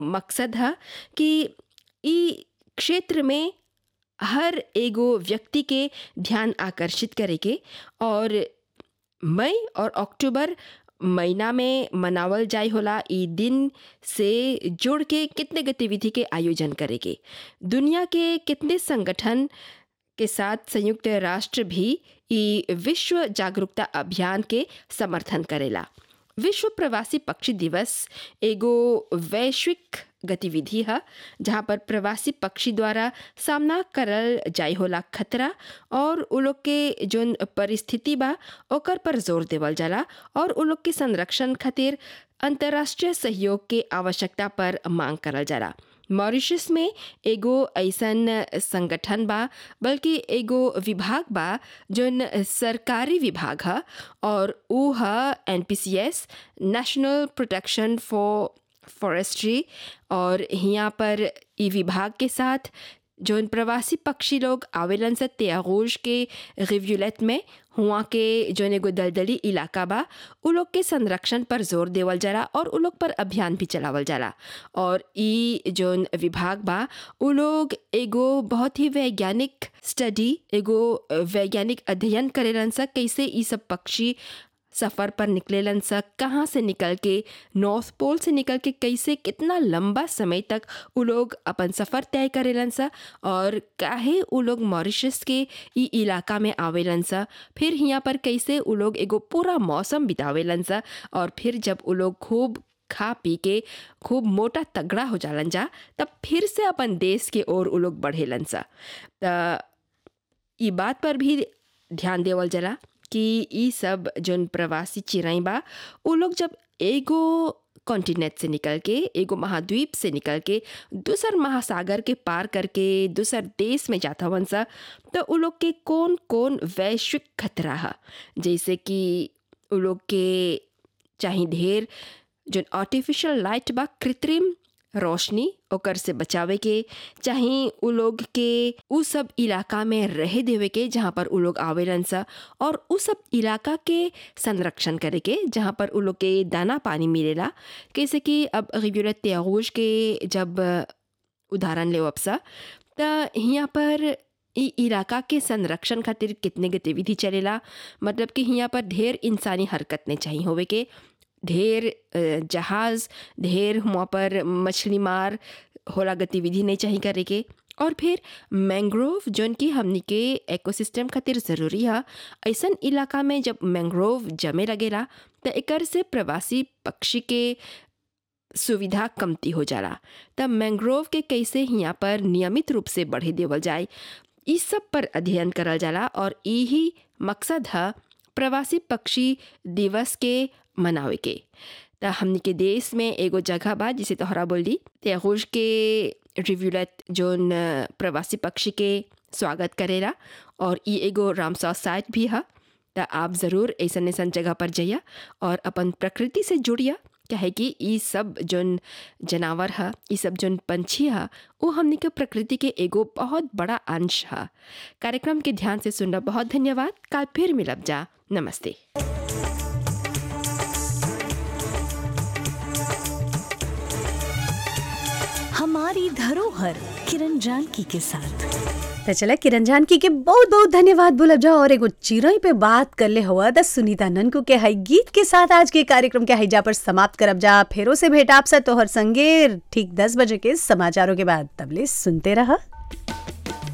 मकसद है कि ई क्षेत्र में हर एगो व्यक्ति के ध्यान आकर्षित करे के और मई और अक्टूबर महीना में मनावल जाय होला ई दिन से जुड़ के कितने गतिविधि के आयोजन करे के दुनिया के कितने संगठन के साथ संयुक्त राष्ट्र भी ई विश्व जागरूकता अभियान के समर्थन करेला विश्व प्रवासी पक्षी दिवस एगो वैश्विक गतिविधि है जहाँ पर प्रवासी पक्षी द्वारा सामना करल जाय होला खतरा और उ लोग के जोन परिस्थिति बा ओकर पर जोर देवल जाला और उ लोग के संरक्षण खातिर अंतर्राष्ट्रीय सहयोग के आवश्यकता पर मांग करल जाला मॉरिशस में एगो ऐसन संगठन बा बल्कि एगो विभाग बा जोन सरकारी विभाग है और ऊ है N P C S national protection for forestry और यहाँ पर ई विभाग के साथ जोन प्रवासी पक्षी लोग आवेलन से त्यागोश के रिव्यूलेट में हुआ के जोन एगो दलदली इलाका बा उ लोग के संरक्षण पर जोर देवल जाला और उ लोग पर अभियान भी चलावल जाला और ई जोन विभाग बा उ लोग एगो बहुत ही वैज्ञानिक स्टडी एगो वैज्ञानिक अध्ययन करेलन सा कैसे ई सब पक्षी सफ़र पर निकलेलन सा कहाँ से निकल के नॉर्थ पोल से निकल के कैसे कितना लंबा समय तक उ लोग अपन सफ़र तय करेलन सा और काहे उ लोग मॉरिशस के ई इलाका में आवेलन सा फिर यहाँ पर कैसे उ लोग एगो पूरा मौसम बितावेलन सा और फिर जब उ लोग खूब खा पी के खूब मोटा तगड़ा हो जालन जा तब फिर से अपन देश के ओर उ लोग बढ़ेलन सा त ई बात पर भी ध्यान देवल जाला कि ई सब जोन प्रवासी चिड़ै बा उ लोग जब एगो कॉन्टिनेंट से निकल के एगो महाद्वीप से निकल के दूसर महासागर के पार करके दूसर देश में जाता हवन सा तो उ लोग के कौन कौन वैश्विक खतरा है जैसे कि उ लोग के चाहे ढेर जोन आर्टिफिशियल लाइट बा कृत्रिम रोशनी ओकर से बचावे के चाहे उ लोग के उ सब इलाका में रह देवे के जहाँ पर उ लोग आवेलन सा और उ सब इलाका के संरक्षण करे के जहाँ पर उ लोग के दाना पानी मिलेला कैसे कि अब रिब्यूलत त्यागोश के जब उदाहरण ले सा त यहाँ पर ई इलाका के संरक्षण खातिर कितने गतिविधि चलेला मतलब कि यहाँ पर ढेर इंसानी हरकत नहीं चाहिए होवे के ढेर जहाज़ ढेर वहाँ पर मछली मार होला गतिविधि नहीं चाहिए करे के और फिर मैंग्रोव जोन की हमनी के इकोसिस्टम खातिर ज़रूरी है ऐसन इलाका में जब मैंग्रोव जमे लगेला तो एकर से प्रवासी पक्षी के सुविधा कमती हो जाला तब मैंग्रोव के कैसे यहाँ पर नियमित रूप से बढ़े देवल जाए इस सब पर अध्ययन करल जाला और यही मकसद है प्रवासी पक्षी दिवस के मनावे के त हमनी के देश में एगो जगह बा जिसे तोहरा बोल दी त्यागोश के रिव्यूलेट जोन प्रवासी पक्षी के स्वागत करेला और ई एगो रामसा साइट भी है त आप ज़रूर ऐसन ऐसन जगह पर जाइया और अपन प्रकृति से जुड़िया कहे कि ई सब जोन जानवर है ई सब जोन पंछी है वो हमने के प्रकृति के एगो बहुत बड़ा अंश है कार्यक्रम के ध्यान से सुनना बहुत धन्यवाद कल फिर मिलब जा नमस्ते हमारी धरोहर किरण जानकी के साथ तो चला किरण जानकी के बहुत बहुत धन्यवाद बोलब जा और एगो चिरई पे बात कर ले हुआ द सुनीता ननकू के हई गीत के साथ आज के कार्यक्रम के हईजा पर समाप्त करब जा फेरो से भेट आपसे तोहर संगे ठीक दस बजे के समाचारों के बाद तबले सुनते रहा